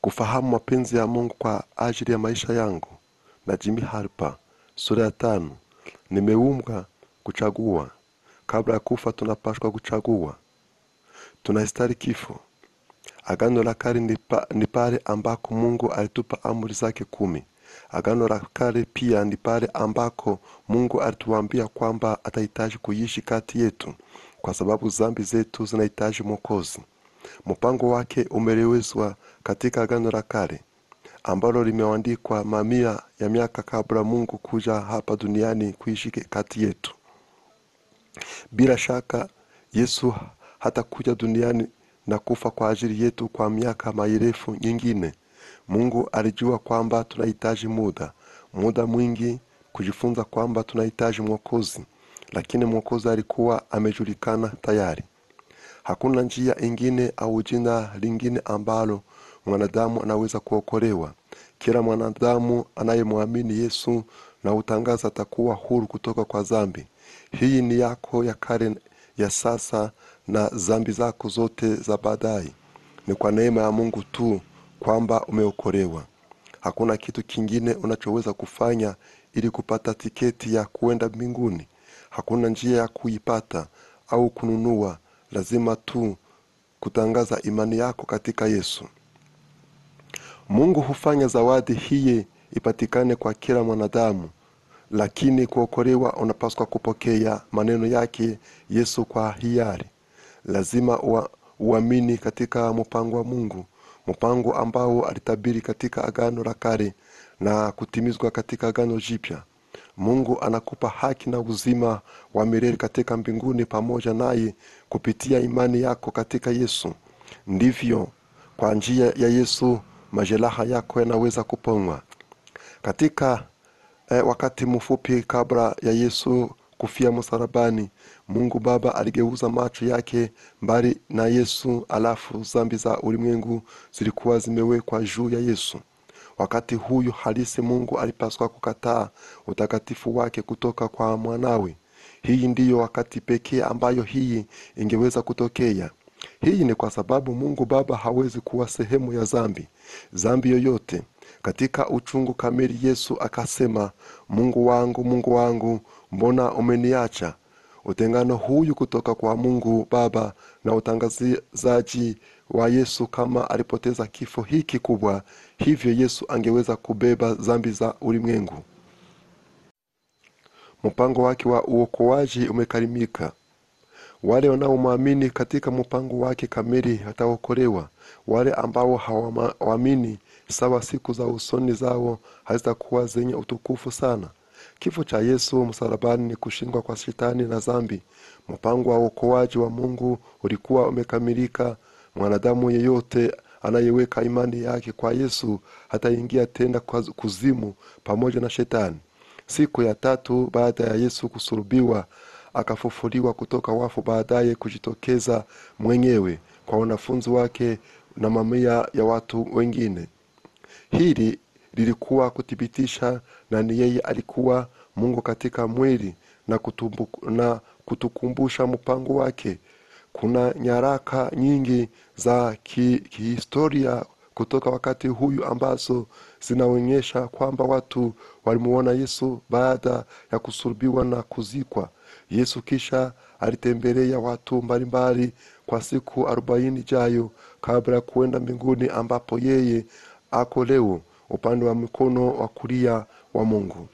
kufahamu mapenzi ya mungu kwa ajili ya maisha yangu na jimi harpa sura ya tano nimeumbwa kuchagua kabla ya kufa tunapashwa kuchagua tunastari kifo agano la kale ni pa- ni pale ambako mungu alitupa amri zake kumi agano la kale pia ni pale ambako mungu alituambia kwamba atahitaji kuishi kati yetu kwa sababu zambi zetu zinahitaji mwokozi mpango wake umelewezwa katika agano la kale ambalo limeandikwa mamia ya miaka kabla mungu kuja hapa duniani kuishi kati yetu bila shaka yesu hatakuja duniani na kufa kwa ajili yetu kwa miaka marefu nyingine mungu alijua kwamba tunahitaji muda muda mwingi kujifunza kwamba tunahitaji mwokozi lakini mwokozi alikuwa amejulikana tayari hakuna njia ingine au jina lingine ambalo mwanadamu anaweza kuokolewa kila mwanadamu anayemwamini yesu na utangaza atakuwa huru kutoka kwa zambi hii ni yako ya kale ya sasa na zambi zako zote za baadaye ni kwa neema ya mungu tu kwamba umeokolewa hakuna kitu kingine unachoweza kufanya ili kupata tiketi ya kuenda mbinguni hakuna njia ya kuipata au kununua lazima tu kutangaza imani yako katika yesu mungu hufanya zawadi hii ipatikane kwa kila mwanadamu lakini kuokolewa unapaswa kupokea maneno yake yesu kwa hiari lazima ua- uamini katika mpango wa mungu mpango ambao alitabiri katika agano la kale na kutimizwa katika agano jipya mungu anakupa haki na uzima wa milele katika mbinguni pamoja naye kupitia imani yako katika yesu ndivyo kwa njia ya yesu majeraha yako yanaweza kuponywa katika eh, wakati mfupi kabla ya yesu kufia msalabani mungu baba aligeuza macho yake mbali na yesu alafu zambi za ulimwengu zilikuwa zimewekwa juu ya yesu wakati huyu halisi mungu alipaswa kukataa utakatifu wake kutoka kwa mwanawe hii ndiyo wakati pekee ambayo hii ingeweza kutokea hii ni kwa sababu mungu baba hawezi kuwa sehemu ya zambi zambi yoyote katika uchungu kamili yesu akasema mungu wangu mungu wangu mbona umeniacha utengano huyu kutoka kwa mungu baba na utangazaji wa yesu kama alipoteza kifo hiki kubwa hivyo yesu angeweza kubeba zambi za ulimwengu mpango wake wa uokoaji umekarimika wale wanaomwamini katika mpango wake kamili wataokolewa wale ambao hawaamini sawa siku za usoni zao hazitakuwa zenye utukufu sana kifo cha yesu msalabani ni kushindwa kwa shetani na zambi mpango wa uokoaji wa mungu ulikuwa umekamilika mwanadamu yeyote anayeweka imani yake kwa yesu hataingia tena kwa kuzimu pamoja na shetani siku ya tatu baada ya yesu kusulubiwa akafufuliwa kutoka wafu baadaye kujitokeza mwenyewe kwa wanafunzi wake na mamia ya watu wengine hili lilikuwa kuthibitisha na ni yeye alikuwa mungu katika mwili na, kutumbu, na kutukumbusha mpango wake kuna nyaraka nyingi za ki- kihistoria kutoka wakati huyu ambazo zinaonyesha kwamba watu walimuona yesu baada ya kusulubiwa na kuzikwa yesu kisha alitembelea watu mbalimbali kwa siku arobaini jayo kabla ya kuenda mbinguni ambapo yeye ako leo upande wa mkono wa kulia wa mungu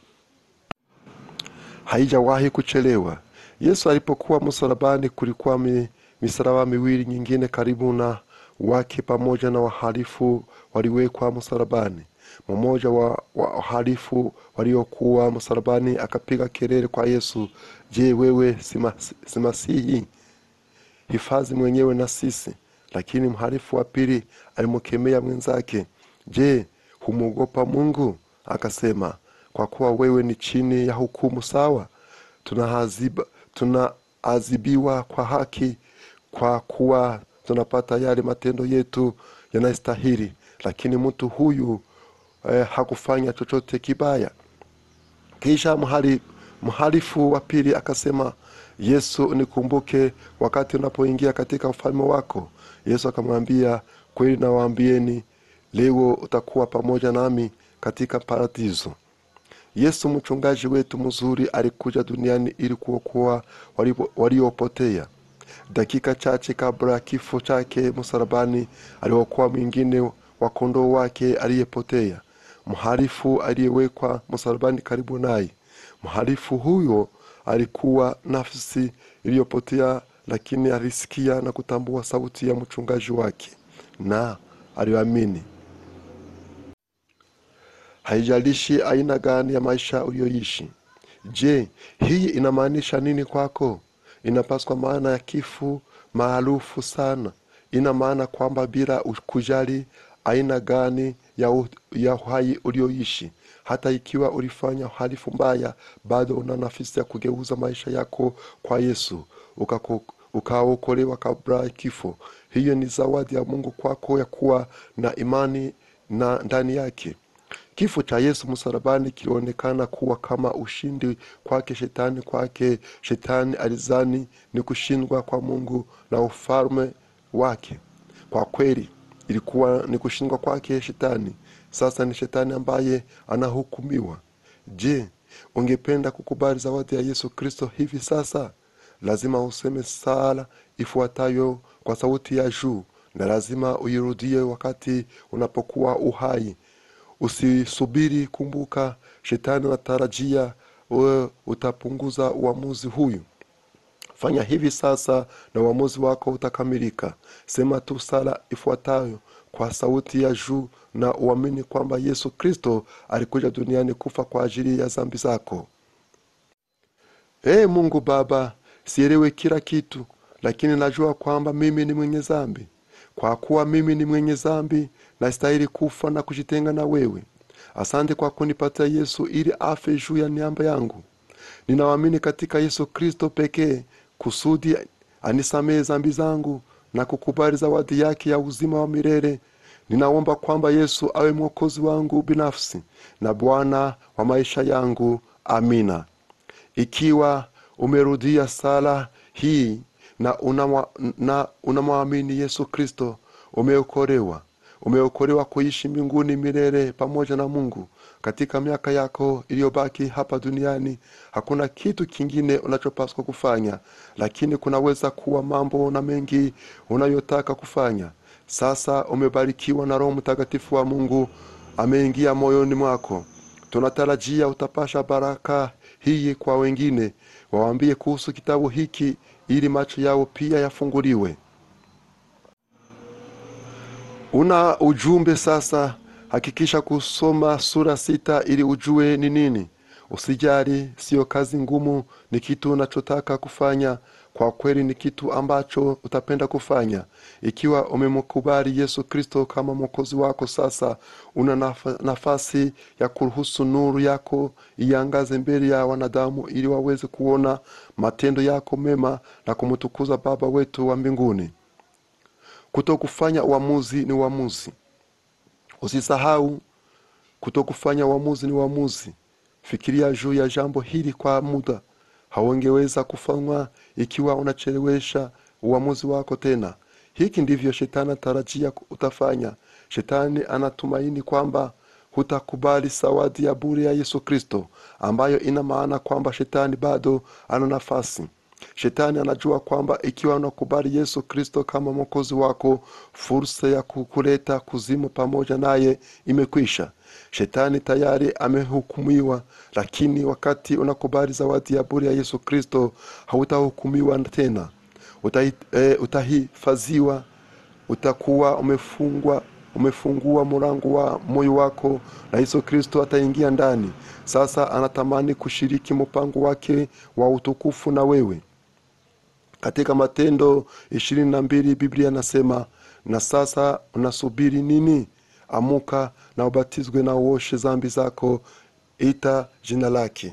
haijawahi kuchelewa yesu alipokuwa msalabani kulikuwa mi, misalaba miwili nyingine karibu na wake pamoja na wahalifu waliwekwa msalabani mmoja wa wahalifu waliokuwa msalabani akapiga kelele kwa yesu je wewe si mas- si masihi hifadhi mwenyewe na sisi lakini mhalifu wa pili alimkemea mwenzake je humwogopa mungu akasema kwa kuwa wewe ni chini ya hukumu sawa tunahaziba- tunaadhibiwa kwa haki kwa kuwa tunapata yale matendo yetu yanayostahili lakini mtu huyu eh, hakufanya chochote kibaya kisha mhali, mhalifu wa pili akasema yesu nikumbuke wakati unapoingia katika ufalme wako yesu akamwambia kweli nawaambieni leo utakuwa pamoja nami katika paradiso yesu mchungaji wetu mzuri alikuja duniani ili kuokoa walipo- waliopotea dakika chache kabla ya kifo chake msalabani aliokoa mwingine wa kondoo wake aliyepotea mhalifu aliyewekwa msalabani karibu naye mhalifu huyo alikuwa nafsi iliyopotea lakini alisikia na kutambua sauti ya mchungaji wake na aliamini haijalishi aina gani ya maisha uliyoishi je hii inamaanisha nini kwako inapaswa maana ya kifu maarufu sana ina maana kwamba bila kujali aina gani ya, u, ya uhai ulioishi hata ikiwa ulifanya uhalifu mbaya bado una nafasi ya kugeuza maisha yako kwa yesu ukako- ukaokolewa kabla ya kifo hiyo ni zawadi ya mungu kwako ya kuwa na imani na ndani yake kifo cha yesu msalabani kilionekana kuwa kama ushindi kwake shetani kwake shetani alizani ni kushindwa kwa mungu na ufalme wake kwa kweli ilikuwa ni kushindwa kwake shetani sasa ni shetani ambaye anahukumiwa je ungependa kukubali zawadi ya yesu kristo hivi sasa lazima useme sala ifuatayo kwa sauti ya juu na lazima uirudie wakati unapokuwa uhai usisubiri kumbuka shetani anatarajia wewe utapunguza uamuzi huyu fanya hivi sasa na uamuzi wako utakamilika sema tu sala ifuatayo kwa sauti ya juu na uamini kwamba yesu kristo alikuja duniani kufa kwa ajili ya zambi zako ee mungu baba sielewe kila kitu lakini najua kwamba mimi ni mwenye zambi kwa kuwa mimi ni mwenye zambi nastahili kufa na kujitenga na wewe asante kwa kunipatia yesu ili afe juu ya niamba yangu ninawamini katika yesu kristo pekee kusudi anisamehe zambi zangu na kukubali zawadi yake ya uzima wa milele ninaomba kwamba yesu awe mwokozi wangu binafsi na bwana wa maisha yangu amina ikiwa umerudia sala hii na unamwa- na unamwamini yesu kristo umeokolewa umeokolewa kuishi mbinguni milele pamoja na mungu katika miaka yako iliyobaki hapa duniani hakuna kitu kingine unachopaswa kufanya lakini kunaweza kuwa mambo na mengi unayotaka kufanya sasa umebarikiwa na roho mtakatifu wa mungu ameingia moyoni mwako tunatarajia utapasha baraka hii kwa wengine wawaambie kuhusu kitabu hiki ili macho yao pia yafunguliwe una ujumbe sasa hakikisha kusoma sura sita ili ujue ni nini usijali siyo kazi ngumu ni kitu unachotaka kufanya kwa kweli ni kitu ambacho utapenda kufanya ikiwa umemkubali yesu kristo kama mwokozi wako sasa una nafa- nafasi ya kuruhusu nuru yako iangaze mbele ya wanadamu ili waweze kuona matendo yako mema na kumtukuza baba wetu wa mbinguni kutokufanya uamuzi ni uamuzi usisahau kutokufanya uamuzi ni uamuzi fikiria juu ya jambo hili kwa muda hauengeweza kufanywa ikiwa unachelewesha uamuzi wako tena hiki ndivyo shetani atarajia utafanya shetani anatumaini kwamba hutakubali zawadi ya bure ya yesu kristo ambayo ina maana kwamba shetani bado ana nafasi shetani anajua kwamba ikiwa unakubali yesu kristo kama mwokozi wako fursa ya kukuleta kuzimu pamoja naye imekwisha shetani tayari amehukumiwa lakini wakati unakubali zawadi ya bure ya yesu kristo hautahukumiwa tena Utahi- eh, utahifadhiwa utakuwa umefungwa umefungua mlango wa moyo wako na yesu kristo ataingia ndani sasa anatamani kushiriki mpango wake wa utukufu na wewe katika matendo ishirini na mbili biblia nasema na sasa unasubiri nini amuka na ubatizwe na uoshe zambi zako ita jina lake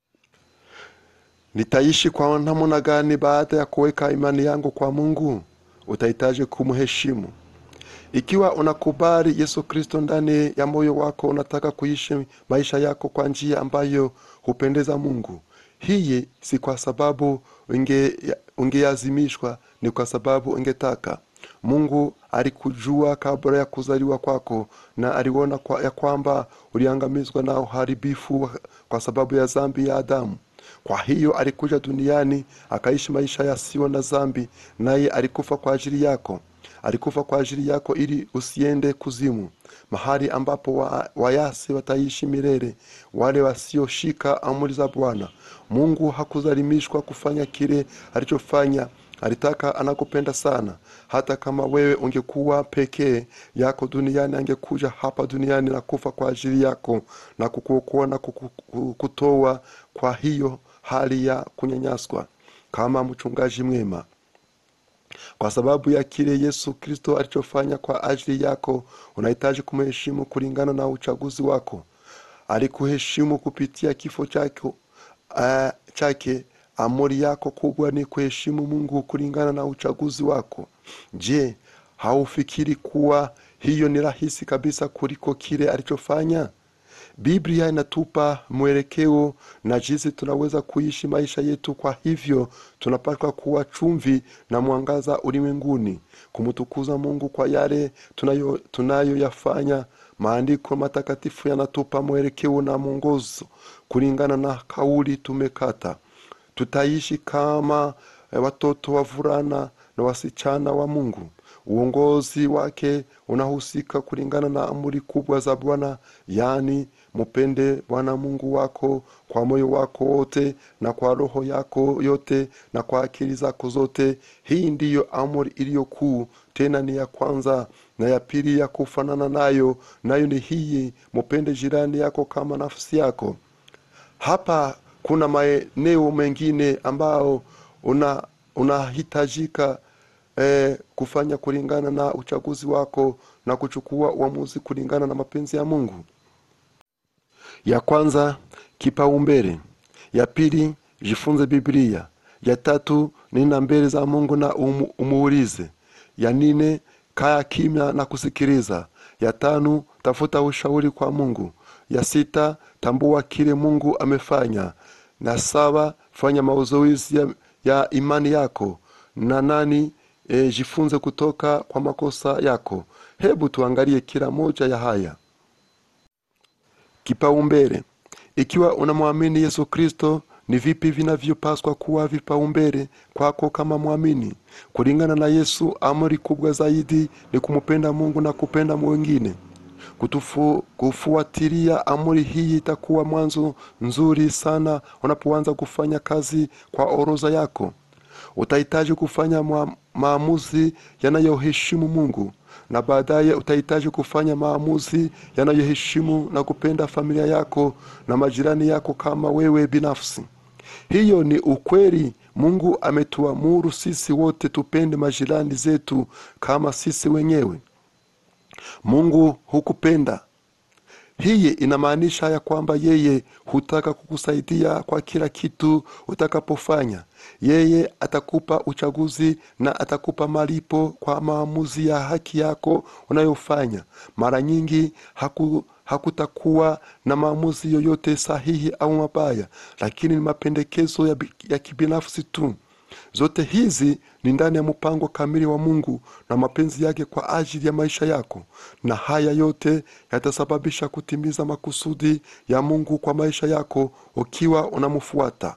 nitaishi kwa namna gani baada ya kuweka imani yangu kwa mungu utahitaji kumheshimu ikiwa unakubali yesu kristo ndani ya moyo wako unataka kuishi maisha yako kwa njia ambayo hupendeza mungu hii si kwa sababu unge- ungeazimishwa ni kwa sababu ungetaka mungu alikujua kabla ya kuzaliwa kwako na aliona kwa, ya kwamba uliangamizwa na uharibifu kwa sababu ya zambi ya adamu kwa hiyo alikuja duniani akaishi maisha yasiyo na zambi naye alikufa kwa ajili yako alikufa kwa ajili yako ili usiende kuzimu mahali ambapo wa, wayasi wataishi milele wale wasioshika amri za bwana mungu hakuzalimishwa kufanya kile alichofanya alitaka anakupenda sana hata kama wewe ungekuwa pekee yako duniani angekuja hapa duniani na kufa kwa ajili yako na kukuokoa na kuku- kutoa kwa hiyo hali ya kunyanyaswa kama mchungaji mwema kwa sababu ya kile yesu kristo alichofanya kwa ajili yako unahitaji kumheshimu kulingana na uchaguzi wako alikuheshimu kupitia kifo chako uh, chake amori yako kubwa ni kuheshimu mungu kulingana na uchaguzi wako je haufikiri kuwa hiyo ni rahisi kabisa kuliko kile alichofanya biblia inatupa mwelekeo na jinsi tunaweza kuishi maisha yetu kwa hivyo tunapaswa kuwa chumvi na mwangaza ulimwenguni kumtukuza mungu kwa yale tunayo- tunayoyafanya maandiko matakatifu yanatupa mwelekeo na mwongozo kulingana na kauli tumekata tutaishi kama eh, watoto wavulana na wasichana wa mungu uongozi wake unahusika kulingana na amri kubwa za bwana yaani mupende bwana mungu wako kwa moyo wako wote na kwa roho yako yote na kwa akili zako zote hii ndiyo amri iliyo kuu tena ni ya kwanza na ya pili ya kufanana nayo nayo ni hii mupende jirani yako kama nafsi yako hapa kuna maeneo mengine ambao una unahitajika eh, kufanya kulingana na uchaguzi wako na kuchukua uamuzi kulingana na mapenzi ya mungu ya kwanza kipaumbele ya pili jifunze biblia ya tatu nenda mbele za mungu na umu, umuulize ya nne kaya kimya na kusikiliza ya tano tafuta ushauri kwa mungu ya sita tambua kile mungu amefanya na saba fanya mazoezi ya, ya imani yako na nani e, jifunze kutoka kwa makosa yako hebu tuangalie kila moja ya haya kipaumbele ikiwa unamwamini yesu kristo ni vipi vinavyopaswa kuwa vipaumbele kwako kama mwamini kulingana na yesu amri kubwa zaidi ni kumpenda mungu na kupenda mwingine Kutufu, kufuatilia amri hii itakuwa mwanzo nzuri sana unapoanza kufanya kazi kwa orodha yako utahitaji kufanya mua- maamuzi yanayoheshimu mungu na baadaye utahitaji kufanya maamuzi yanayoheshimu na kupenda familia yako na majirani yako kama wewe binafsi hiyo ni ukweli mungu ametuamuru sisi wote tupende majirani zetu kama sisi wenyewe mungu hukupenda hii inamaanisha ya kwamba yeye hutaka kukusaidia kwa kila kitu utakapofanya yeye atakupa uchaguzi na atakupa malipo kwa maamuzi ya haki yako unayofanya mara nyingi haku, hakutakuwa na maamuzi yoyote sahihi au mabaya lakini ni mapendekezo ya, bi- ya kibinafsi tu zote hizi ni ndani ya mpango kamili wa mungu na mapenzi yake kwa ajili ya maisha yako na haya yote yatasababisha kutimiza makusudi ya mungu kwa maisha yako ukiwa unamfuata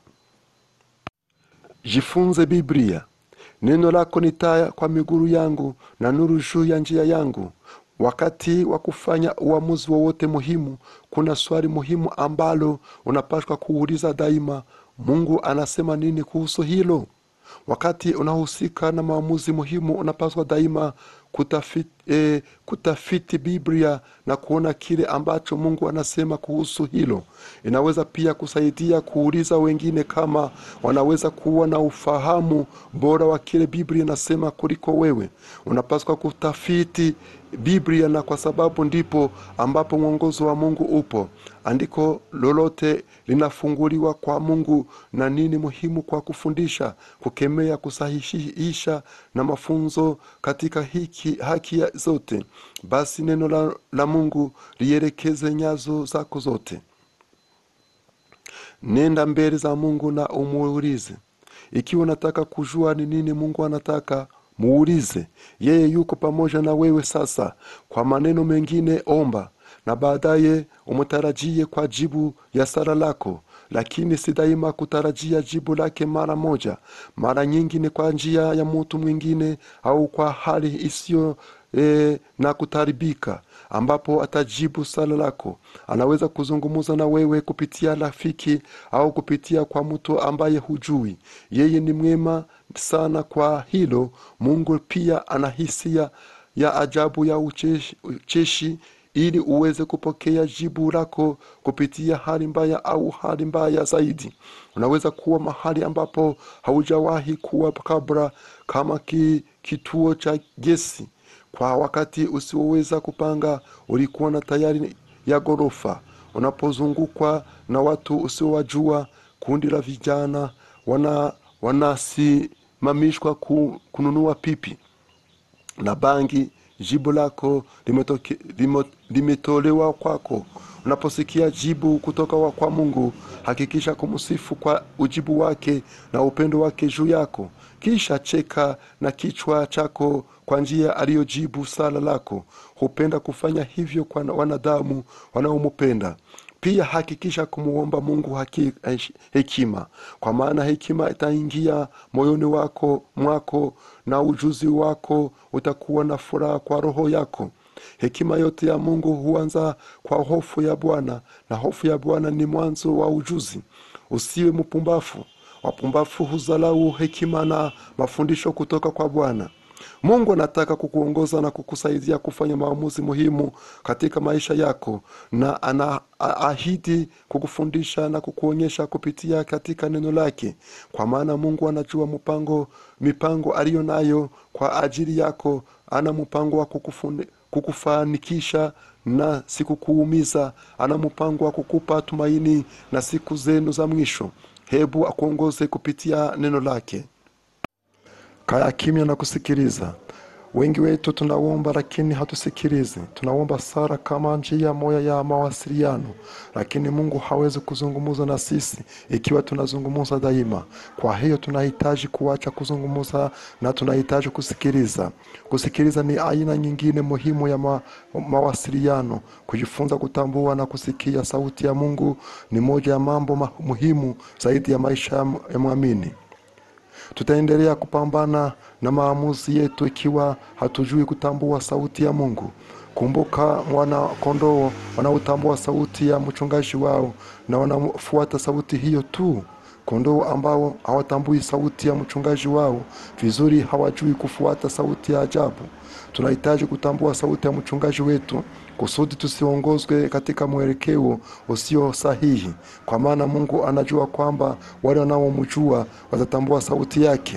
jifunze biblia neno lako ni taa kwa miguru yangu na nuru juu ya njia yangu wakati wa kufanya uamuzi wowote muhimu kuna swali muhimu ambalo unapaswa kuuliza daima mungu anasema nini kuhusu hilo wakati unahusika na maamuzi muhimu unapaswa daima kutafiti, eh, kutafiti biblia na kuona kile ambacho mungu anasema kuhusu hilo inaweza pia kusaidia kuuliza wengine kama wanaweza kuwa na ufahamu bora wa kile biblia inasema kuliko wewe unapaswa kutafiti biblia na kwa sababu ndipo ambapo mwongozo wa mungu upo andiko lolote linafunguliwa kwa mungu na nini muhimu kwa kufundisha kukemea kusahihisha na mafunzo katika hiki, haki ya zote basi neno la, la mungu lielekeze nyazo zako zote nenda mbele za mungu na umuulize ikiwa unataka kujua ni nini mungu anataka muulize yeye yuko pamoja na wewe sasa kwa maneno mengine omba na baadaye umtarajie kwa jibu ya sala lako lakini si daima kutarajia jibu lake mara moja mara nyingi ni kwa njia ya mtu mwingine au kwa hali isiyo e, na kutaribika ambapo atajibu sala lako anaweza kuzungumza na wewe kupitia rafiki au kupitia kwa mtu ambaye hujui yeye ni mwema sana kwa hilo mungu pia ana hisia ya ajabu ya ucheshi, ucheshi ili uweze kupokea jibu lako kupitia hali mbaya au hali mbaya zaidi unaweza kuwa mahali ambapo haujawahi kuwa kabla kama ki, kituo cha gesi kwa wakati usioweza kupanga ulikuwa na tayari ya ghorofa unapozungukwa na watu usiowajua kundi la vijana wana wanasimamishwa ku, kununua pipi na bangi jibu lako limetoke, limo, limetolewa kwako unaposikia jibu kutoka wa kwa mungu hakikisha kumsifu kwa ujibu wake na upendo wake juu yako kisha cheka na kichwa chako kwa njia aliyojibu sala lako hupenda kufanya hivyo kwa wanadamu wanaomupenda pia hakikisha kumuomba mungu haki, hekima kwa maana hekima itaingia moyoni wako mwako na ujuzi wako utakuwa na furaha kwa roho yako hekima yote ya mungu huanza kwa hofu ya bwana na hofu ya bwana ni mwanzo wa ujuzi usiwe mpumbafu wapumbafu huzalau hekima na mafundisho kutoka kwa bwana mungu anataka kukuongoza na kukusaidia kufanya maamuzi muhimu katika maisha yako na anaahidi kukufundisha na kukuonyesha kupitia katika neno lake kwa maana mungu anajua mpango mipango aliyo nayo kwa ajili yako ana mpango wa kukufundi, kukufanikisha na sikukuumiza ana mpango wa kukupa tumaini na siku zenu za mwisho hebu akuongoze kupitia neno lake kaya kimya na kusikiliza wengi wetu tunaomba lakini hatusikilizi tunaomba sara kama njia moya ya mawasiliano lakini mungu hawezi kuzungumza na sisi ikiwa tunazungumza daima kwa hiyo tunahitaji kuacha kuzungumza na tunahitaji kusikiliza kusikiliza ni aina nyingine muhimu ya ma, mawasiliano kujifunza kutambua na kusikia sauti ya mungu ni moja ya mambo ma, muhimu zaidi ya maisha ya mwamini tutaendelea kupambana na maamuzi yetu ikiwa hatujui kutambua sauti ya mungu kumbuka wana kondoo wanaotambua sauti ya mchungaji wao na wanafuata sauti hiyo tu kondoo ambao hawatambui sauti ya mchungaji wao vizuri hawajui kufuata sauti ya ajabu tunahitaji kutambua sauti ya mchungaji wetu kusudi tusiongozwe katika mwelekeo usio sahihi kwa maana mungu anajua kwamba wale wanaomjua watatambua sauti yake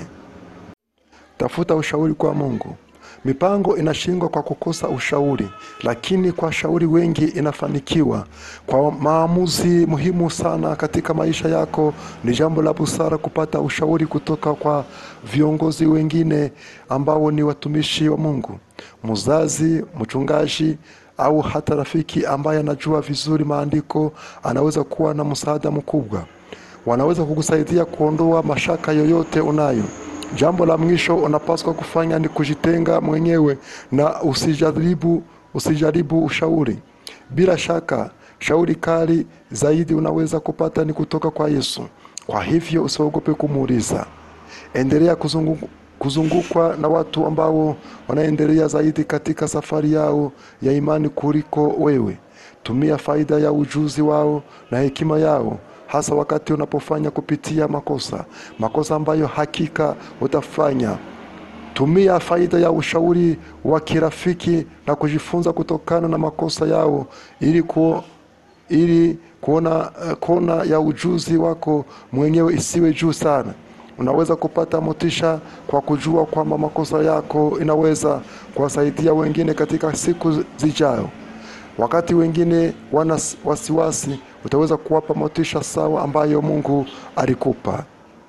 tafuta ushauri kwa mungu mipango inashindwa kwa kukosa ushauri lakini kwa shauri wengi inafanikiwa kwa maamuzi muhimu sana katika maisha yako ni jambo la busara kupata ushauri kutoka kwa viongozi wengine ambao ni watumishi wa mungu mzazi mchungaji au hata rafiki ambaye anajua vizuri maandiko anaweza kuwa na msaada mkubwa wanaweza kukusaidia kuondoa mashaka yoyote unayo jambo la mwisho unapaswa kufanya ni kujitenga mwenyewe na usijaribu usijaribu ushauri bila shaka shauri kali zaidi unaweza kupata ni kutoka kwa yesu kwa hivyo usiogope kumuuliza endelea kuzungu, kuzungukwa na watu ambao wanaendelea zaidi katika safari yao ya imani kuliko wewe tumia faida ya ujuzi wao na hekima yao hasa wakati unapofanya kupitia makosa makosa ambayo hakika utafanya tumia faida ya ushauri wa kirafiki na kujifunza kutokana na makosa yao ili, ku, ili kuona kona ya ujuzi wako mwenyewe isiwe juu sana unaweza kupata motisha kwa kujua kwamba makosa yako inaweza kuwasaidia wengine katika siku zijayo wakati wengine wana wasiwasi utaweza kuwapa motisha sawa ambayo mungu alikupa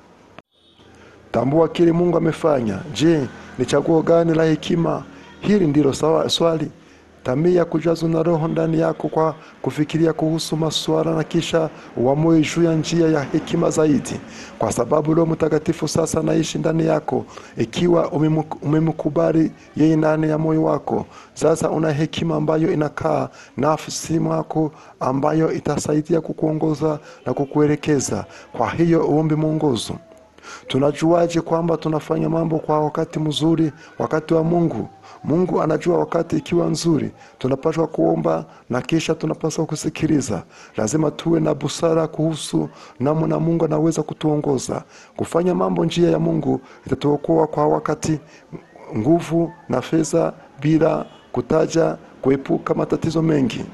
tambua kile mungu amefanya je ni chaguo gani la hekima hili ndilo sawa swali tamii ya kujazwa na roho ndani yako kwa kufikiria kuhusu masuala na kisha uamue juu ya njia ya hekima zaidi kwa sababu roho mtakatifu sasa anaishi ndani yako ikiwa umemu- umemkubali yeye ndani ya moyo wako sasa una hekima ambayo inakaa nafsi mwako ambayo itasaidia kukuongoza na kukuelekeza kwa hiyo uombe mwongozo tunajuaje kwamba tunafanya mambo kwa wakati mzuri wakati wa mungu mungu anajua wakati ikiwa nzuri tunapaswa kuomba na kisha tunapaswa kusikiliza lazima tuwe na busara kuhusu namna mungu anaweza kutuongoza kufanya mambo njia ya mungu itatuokoa kwa wakati nguvu na fedha bila kutaja kuepuka matatizo mengi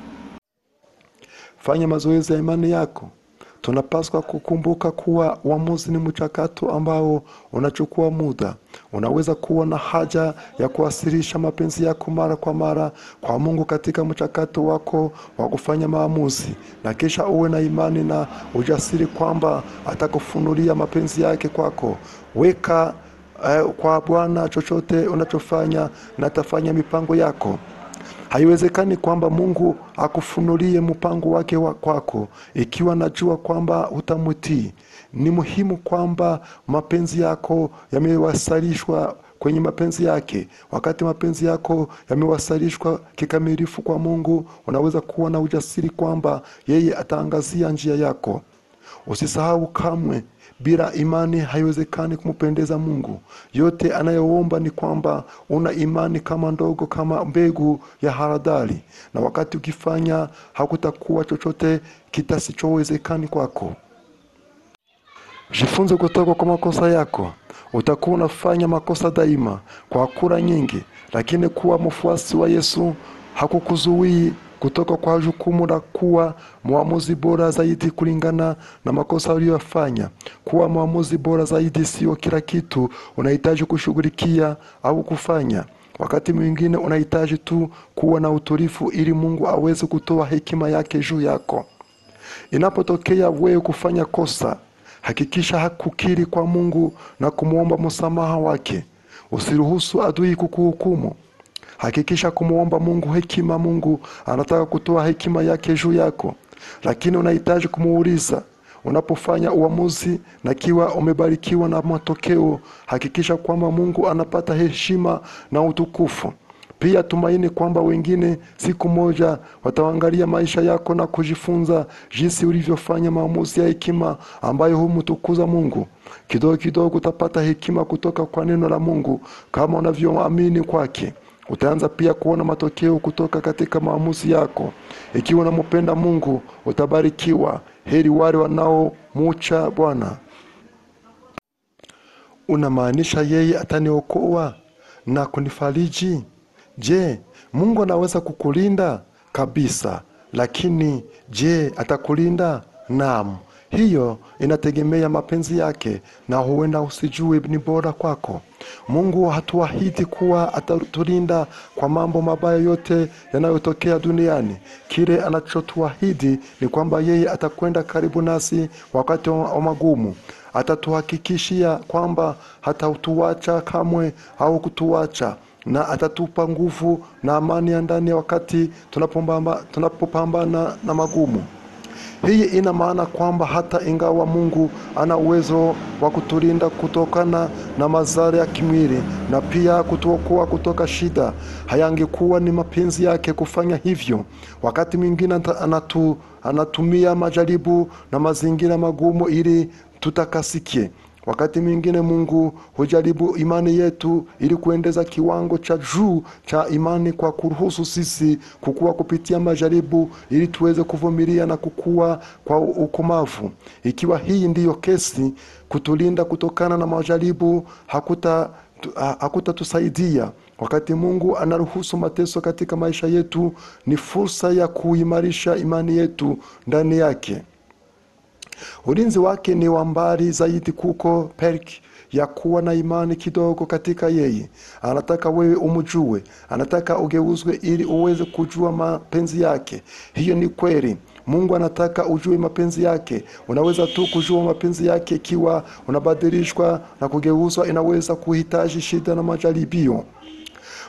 fanya mazoezi ya imani yako tunapaswa kukumbuka kuwa uamuzi ni mchakato ambao unachukua muda unaweza kuwa na haja ya kuwasilisha mapenzi yako mara kwa mara kwa mungu katika mchakato wako wa kufanya maamuzi na kisha uwe na imani na ujasiri kwamba atakufunulia mapenzi yake kwako weka eh, kwa bwana chochote unachofanya na atafanya mipango yako haiwezekani kwamba mungu akufunulie mpango wake wa kwako ikiwa najua kwamba hutamwitii ni muhimu kwamba mapenzi yako yamewasilishwa kwenye mapenzi yake wakati mapenzi yako yamewasilishwa kikamilifu kwa mungu unaweza kuwa na ujasiri kwamba yeye ataangazia njia yako usisahau kamwe bila imani haiwezekani kumpendeza mungu yote anayoomba ni kwamba una imani kama ndogo kama mbegu ya haradali na wakati ukifanya hakutakuwa chochote kitasichowezekani kwako jifunze kutoka kwa makosa yako utakuwa unafanya makosa daima kwa kura nyingi lakini kuwa mfuasi wa yesu hakukuzuii kutoka kwa jukumu la kuwa mwamuzi bora zaidi kulingana na makosa uliyofanya kuwa mwamuzi bora zaidi sio kila kitu unahitaji kushughulikia au kufanya wakati mwingine unahitaji tu kuwa na utulivu ili mungu aweze kutoa hekima yake juu yako inapotokea wewe kufanya kosa hakikisha hakukiri kwa mungu na kumwomba msamaha wake usiruhusu adui kukuhukumu hakikisha kumwomba mungu hekima mungu anataka kutoa hekima yake juu yako lakini unahitaji kumuuliza unapofanya uamuzi na kiwa umebarikiwa na matokeo hakikisha kwamba mungu anapata heshima na utukufu pia tumaini kwamba wengine siku moja wataangalia maisha yako na kujifunza jinsi ulivyofanya maamuzi ya hekima ambayo humtukuza mungu kidogo kidogo utapata hekima kutoka kwa neno la mungu kama unavyoamini kwake utaanza pia kuona matokeo kutoka katika maamuzi yako ikiwa unampenda mungu utabarikiwa heri wale wanaomucha bwana unamaanisha yeye ataniokoa na kunifariji je mungu anaweza kukulinda kabisa lakini je atakulinda naam hiyo inategemea mapenzi yake na huenda usijue ni bora kwako mungu hatuahidi kuwa atatulinda kwa mambo mabaya yote yanayotokea duniani kile anachotuahidi ni kwamba yeye atakwenda karibu nasi wakati wa magumu atatuhakikishia kwamba hatatuacha kamwe au kutuacha na atatupa nguvu na amani ya ndani ya wakati tunapopamba- tunapopambana na magumu hii ina maana kwamba hata ingawa mungu ana uwezo wa kutulinda kutokana na madhara ya kimwili na pia kutuokoa kutoka shida hayangekuwa ni mapenzi yake kufanya hivyo wakati mwingine ata- anatu, anatumia majaribu na mazingira magumu ili tutakasikie wakati mwingine mungu hujaribu imani yetu ili kuendeza kiwango cha juu cha imani kwa kuruhusu sisi kukua kupitia majaribu ili tuweze kuvumilia na kukua kwa ukomavu ikiwa hii ndiyo kesi kutulinda kutokana na majaribu hakuta tu- ha- hakutatusaidia wakati mungu anaruhusu mateso katika maisha yetu ni fursa ya kuimarisha imani yetu ndani yake ulinzi wake ni wa mbali zaidi kuko perk ya kuwa na imani kidogo katika yeye anataka wewe umjue anataka ugeuzwe ili uweze kujua mapenzi yake hiyo ni kweli mungu anataka ujue mapenzi yake unaweza tu kujua mapenzi yake ikiwa unabadilishwa na kugeuzwa inaweza kuhitaji shida na majaribio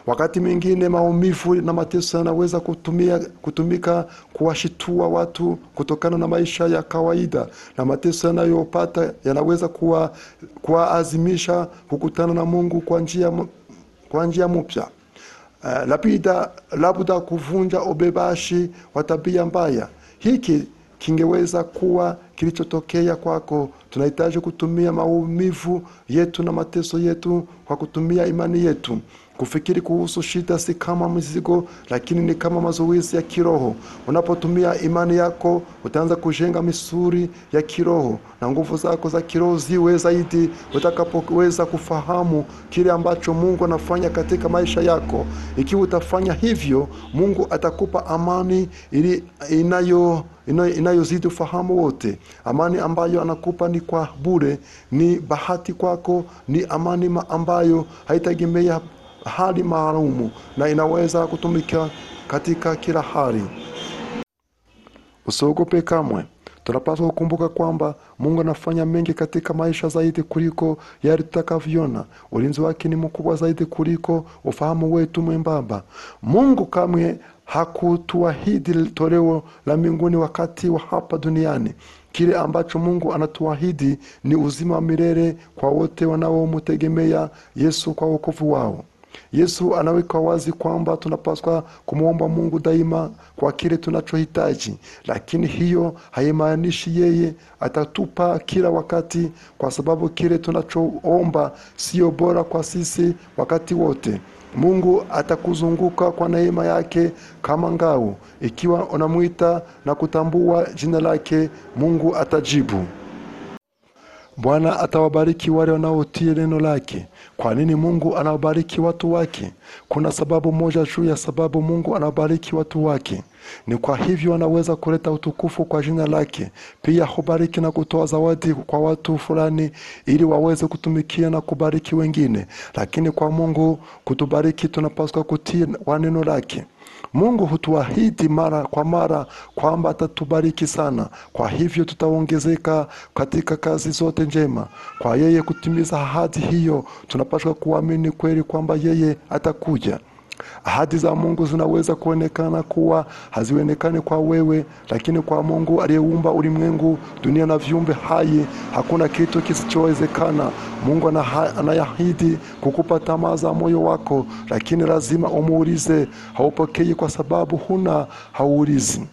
wakati mwingine maumivu na mateso yanaweza kutumia, kutumika kuwashitua watu kutokana na maisha ya kawaida na mateso yanayopata yanaweza kuwa- kuwaazimisha kukutana na mungu kwa njia m- kwa njia mpya uh, labda, labda kuvunja ubebashi wa tabia mbaya hiki kingeweza kuwa kilichotokea kwako tunahitaji kutumia maumivu yetu na mateso yetu kwa kutumia imani yetu kufikiri kuhusu shida si kama mizigo lakini ni kama mazoezi ya kiroho unapotumia imani yako utaanza kujenga misuri ya kiroho na nguvu zako za kiroho ziwe zaidi utakapoweza kufahamu kile ambacho mungu anafanya katika maisha yako ikiwa utafanya hivyo mungu atakupa amani ili inayo inayo- inayozidi ufahamu wote amani ambayo anakupa ni kwa bure ni bahati kwako ni amani ma- ambayo haitegemea hali maalumu na inaweza kutumika katika kila hali usiogope kamwe tunapaswa kukumbuka kwamba mungu anafanya mengi katika maisha zaidi kuliko yale tutakavyoona ulinzi wake ni mkubwa zaidi kuliko ufahamu wetu mwembamba mungu kamwe hakutuahidi toleo la mbinguni wakati wa hapa duniani kile ambacho mungu anatuahidi ni uzima wa milele kwa wote wanaomtegemea yesu kwa wokovu wao yesu anaweka wazi kwamba tunapaswa kumwomba mungu daima kwa kile tunachohitaji lakini hiyo haimaanishi yeye atatupa kila wakati kwa sababu kile tunachoomba sio bora kwa sisi wakati wote mungu atakuzunguka kwa neema yake kama ngao ikiwa unamwita na kutambua jina lake mungu atajibu bwana atawabariki wale wanaotii neno lake kwa nini mungu anawabariki watu wake kuna sababu moja juu ya sababu mungu anawabariki watu wake ni kwa hivyo anaweza kuleta utukufu kwa jina lake pia hubariki na kutoa zawadi kwa watu fulani ili waweze kutumikia na kubariki wengine lakini kwa mungu kutubariki tunapaswa kutii wa neno lake mungu hutuahidi mara kwa mara kwamba atatubariki sana kwa hivyo tutaongezeka katika kazi zote njema kwa yeye kutimiza ahadi hiyo tunapaswa kuamini kweli kwamba yeye atakuja ahadi za mungu zinaweza kuonekana kuwa hazionekani kwa wewe lakini kwa mungu aliyeumba ulimwengu dunia na viumbe hai hakuna kitu kisichowezekana mungu anaha- anaahidi kukupa tamaa za moyo wako lakini lazima umuulize haupokei kwa sababu huna hauulizi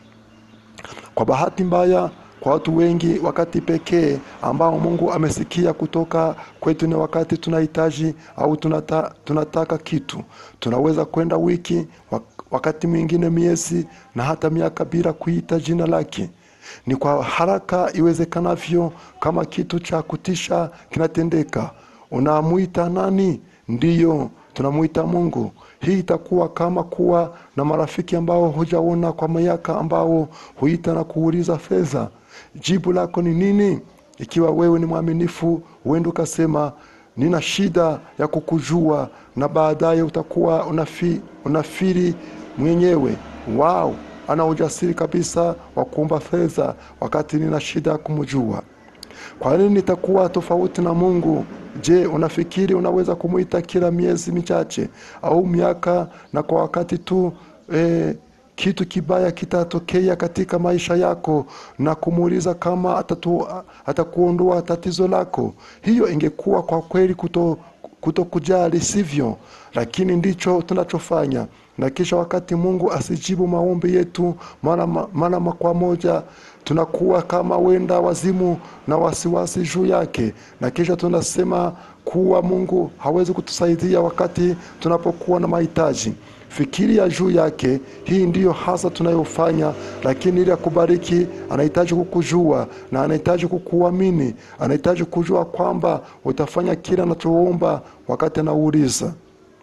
kwa bahati mbaya kwa watu wengi wakati pekee ambao mungu amesikia kutoka kwetu ni wakati tunahitaji au tunata, tunataka kitu tunaweza kwenda wiki wak- wakati mwingine miezi na hata miaka bila kuita jina lake ni kwa haraka iwezekanavyo kama kitu cha kutisha kinatendeka unamwita nani ndiyo tunamwita mungu hii itakuwa kama kuwa na marafiki ambao hujaona kwa miaka ambao huita na kuuliza fedha jibu lako ni nini ikiwa wewe ni mwaminifu huenda ukasema nina shida ya kukujua na baadaye utakuwa unafi, unafiri mwenyewe wao ana ujasiri kabisa wa kuomba fedha wakati nina shida ya kumjua kwa nini nitakuwa tofauti na mungu je unafikiri unaweza kumwita kila miezi michache au miaka na kwa wakati tu eh, kitu kibaya kitatokea katika maisha yako na kumuuliza kama atatu, atakuondoa tatizo lako hiyo ingekuwa kwa kweli kuto kutokujali sivyo lakini ndicho tunachofanya na kisha wakati mungu asijibu maombi yetu mara ma- mara ma- kwa moja tunakuwa kama wenda wazimu na wasiwasi juu yake na kisha tunasema kuwa mungu hawezi kutusaidia wakati tunapokuwa na mahitaji fikiria juu yake hii ndiyo hasa tunayofanya lakini ili akubariki anahitaji kukujua na anahitaji kukuamini anahitaji kujua kwamba utafanya kile anachoomba wakati anauliza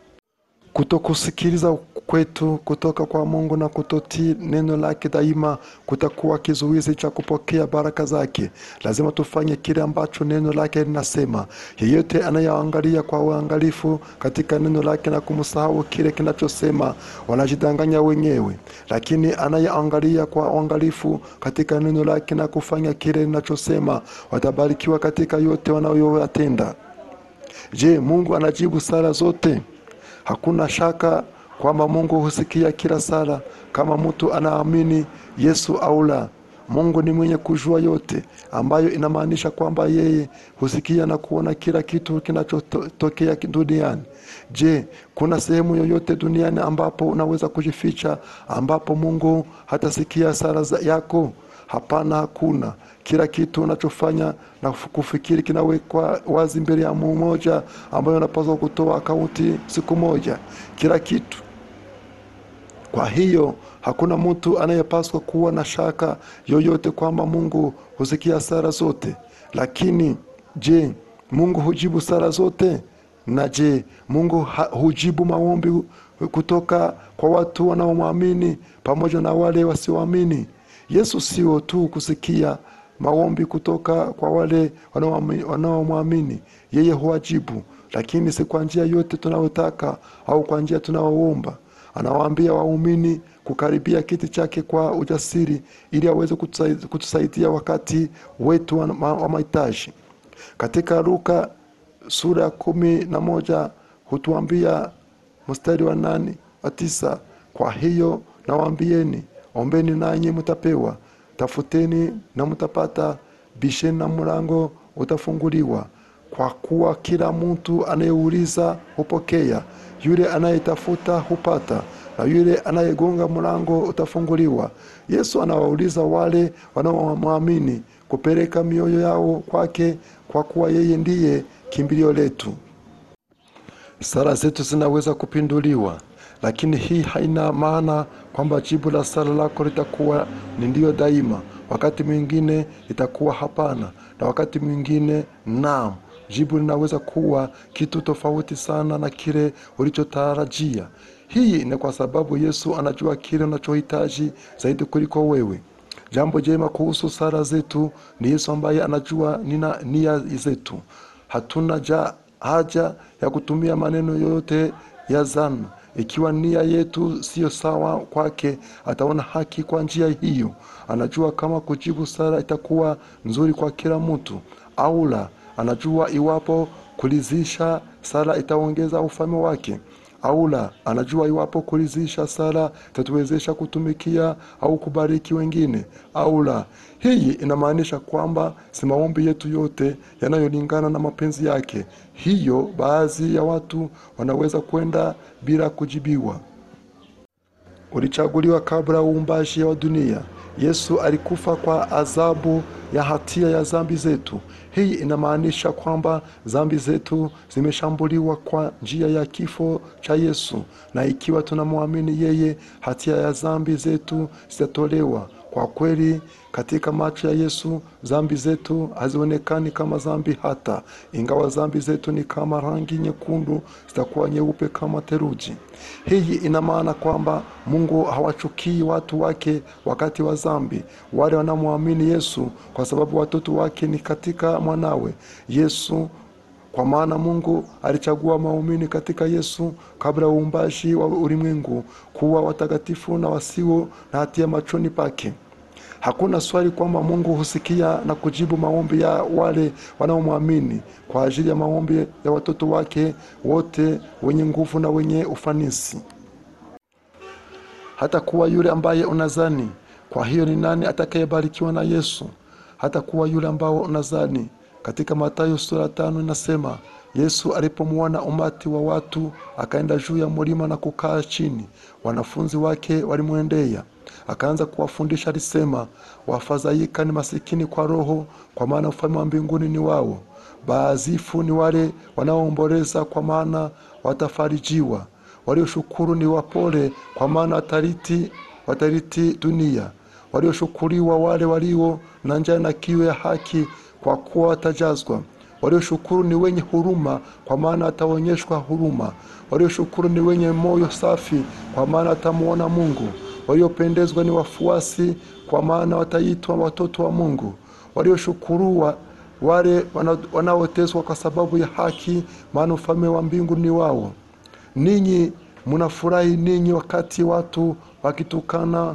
kutokusikiliza kwetu kutoka kwa mungu na kutotii neno lake daima kutakuwa kizuizi cha kupokea baraka zake lazima tufanye kile ambacho neno lake linasema yeyote anayeangalia kwa uangalifu katika neno lake na kumsahau kile kinachosema wanajidanganya wenyewe lakini anayeangalia kwa uangalifu katika neno lake na kufanya kile linachosema watabarikiwa katika yote wanayoyatenda je mungu anajibu sala zote Hakuna shaka kwamba Mungu husikia kila sala, kama mtu anaamini Yesu au la. Mungu ni mwenye kujua yote, ambayo inamaanisha kwamba yeye husikia na kuona kila kitu kinachotokea duniani. Je, kuna sehemu yoyote duniani ambapo unaweza kujificha, ambapo Mungu hatasikia sala za- yako? Hapana, hakuna. Kila kitu unachofanya na kufikiri kinawekwa wazi mbele ya mmoja ambayo unapaswa kutoa akaunti siku moja, kila kitu. Kwa hiyo hakuna mtu anayepaswa kuwa na shaka yoyote kwamba Mungu husikia sala zote. Lakini je, Mungu hujibu sala zote? Na je, Mungu ha- hujibu maombi kutoka kwa watu wanaomwamini pamoja na wale wasioamini? Yesu sio tu kusikia maombi kutoka kwa wale wanaoami- wanaomwamini, yeye huwajibu, lakini si kwa njia yote tunayotaka au kwa njia tunayoomba. Anawaambia waumini kukaribia kiti chake kwa ujasiri ili aweze kutusai- kutusaidia wakati wetu wa ma- wa mahitaji. Katika Luka sura ya kumi na moja hutuambia mstari wa nane wa tisa kwa hiyo nawaambieni, ombeni nanyi mtapewa, tafuteni na mtapata, bisheni na mlango utafunguliwa. Kwa kuwa kila mtu anayeuliza hupokea, yule anayetafuta hupata, na yule anayegonga mlango utafunguliwa. Yesu anawauliza wale wanaomwamini kupeleka mioyo yao kwake, kwa kuwa yeye ndiye kimbilio letu. Sala zetu zinaweza kupinduliwa, lakini hii haina maana kwamba jibu la sala lako litakuwa ni ndio daima. Wakati mwingine itakuwa hapana, na wakati mwingine naam. Jibu linaweza kuwa kitu tofauti sana na kile ulichotarajia. Hii ni kwa sababu Yesu anajua kile unachohitaji zaidi kuliko wewe. Jambo jema kuhusu sala zetu ni Yesu ambaye anajua nina nia zetu. Hatuna ja, haja ya kutumia maneno yoyote ya zana. Ikiwa nia yetu siyo sawa kwake, ataona haki kwa njia hiyo. Anajua kama kujibu sala itakuwa nzuri kwa kila mtu au la. Anajua iwapo kulizisha sala itaongeza ufalme wake au la. Anajua iwapo kulizisha sala itatuwezesha kutumikia au kubariki wengine au la. Hii inamaanisha kwamba si maombi yetu yote yanayolingana na mapenzi yake. Hiyo baadhi ya watu wanaweza kwenda bila kujibiwa. Ulichaguliwa kabla uumbaji wa dunia. Yesu alikufa kwa adhabu ya hatia ya dhambi zetu. Hii inamaanisha kwamba dhambi zetu zimeshambuliwa kwa njia ya kifo cha Yesu, na ikiwa tunamwamini yeye, hatia ya dhambi zetu zitatolewa. Kwa kweli, katika macho ya Yesu dhambi zetu hazionekani kama dhambi hata, ingawa dhambi zetu ni kama rangi nyekundu, zitakuwa nyeupe kama theluji. Hii ina maana kwamba Mungu hawachukii watu wake wakati wa dhambi, wale wanaomwamini Yesu, kwa sababu watoto wake ni katika mwanawe Yesu. Kwa maana Mungu alichagua maumini katika Yesu kabla ya uumbaji wa ulimwengu kuwa watakatifu na wasio na hatia machoni pake. Hakuna swali kwamba Mungu husikia na kujibu maombi ya wale wanaomwamini kwa ajili ya maombi ya watoto wake wote wenye nguvu na wenye ufanisi, hata kuwa yule ambaye unazani. Kwa hiyo ni nani atakayebarikiwa na Yesu? Hata kuwa yule ambao unazani. Katika Mathayo sura tano inasema Yesu alipomwona umati wa watu akaenda juu ya mlima na kukaa chini. Wanafunzi wake walimwendea akaanza kuwafundisha, alisema, wafadhaika ni masikini kwa roho, kwa maana ufalme wa mbinguni ni wao. Baazifu ni wale wanaoomboleza, kwa maana watafarijiwa. Walioshukuru ni wapole, kwa maana watariti, watariti dunia. Walioshukuriwa wale walio na njaa na kiu ya haki, kwa kuwa watajazwa. Walioshukuru ni wenye huruma, kwa maana wataonyeshwa huruma. Walioshukuru ni wenye moyo safi, kwa maana watamwona Mungu. Waliopendezwa ni wafuasi, kwa maana wataitwa watoto wa Mungu. Walioshukuruwa wale wana- wanaoteswa kwa sababu ya haki, maana ufalme wa mbingu ni wao. Ninyi mnafurahi ninyi wakati watu wakitukana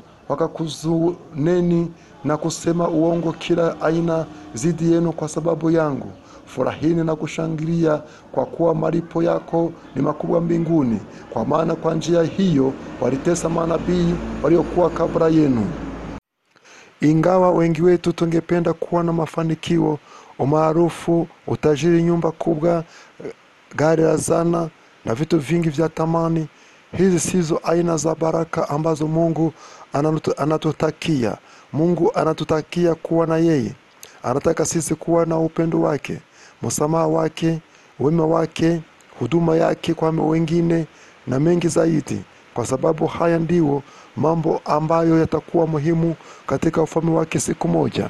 wakakuzuneni na kusema uongo kila aina dhidi yenu kwa sababu yangu. furahini na kushangilia kwa kuwa malipo yako ni makubwa mbinguni kwa maana kwa njia hiyo walitesa manabii waliokuwa kabla yenu ingawa wengi wetu tungependa kuwa na mafanikio umaarufu utajiri nyumba kubwa eh, gari la zana na vitu vingi vya tamani hizi sizo aina za baraka ambazo mungu anatu- anatutakia mungu anatutakia kuwa na yeye anataka sisi kuwa na upendo wake msamaha wake wema wake huduma yake kwa wengine na mengi zaidi kwa sababu haya ndiyo mambo ambayo yatakuwa muhimu katika ufalme wake siku moja